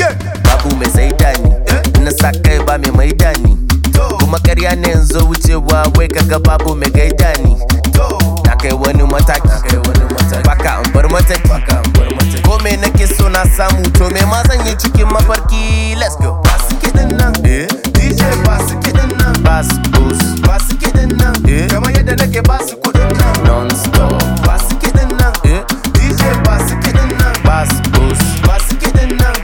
babu mai saida ni na sa kai ba mai maida ni kuma karya ne yanzu wucewa wai kaga babu mai gaida ni na kai wani mataki baka an bar mataki ko me nake so na samu to me ma zan yi cikin mafarki let's go basu kiɗin nan DJ basu kiɗin nan basu bus basu kiɗin nan kamar yadda nake basu kuɗin nan non stop basu kiɗin nan DJ basu kiɗin nan basu bus basu kiɗin nan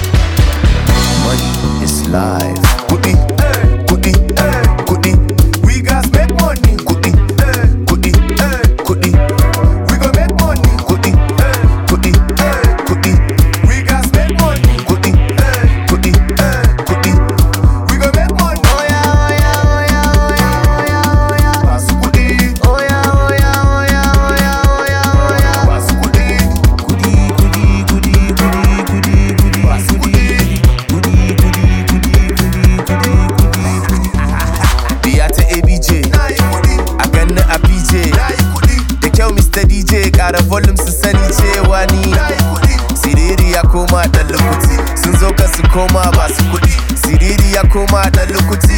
money is life kuɗi kuɗi kuɗi we got make money kuɗi kuɗi kuɗi we go make money kuɗi kuɗi kuɗi we got make money kuɗi kuɗi kuɗi we go make money oya oya oya oya oya oya basu kuɗi oya oya oya oya oya oya basu kuɗi kuɗi kuɗi kuɗi kuɗi kuɗi kuɗi basu kuɗi kuɗi kuɗi kuɗi kuɗi kuɗi kuɗi Biya ta ABJ a ganni a PJ da kyau Mr. DJ ƙara volume su sani cewa ni Siriri ya koma ɗan lukuti sun zo ka su koma ba su kuɗi Siriri ya koma ɗan lukuti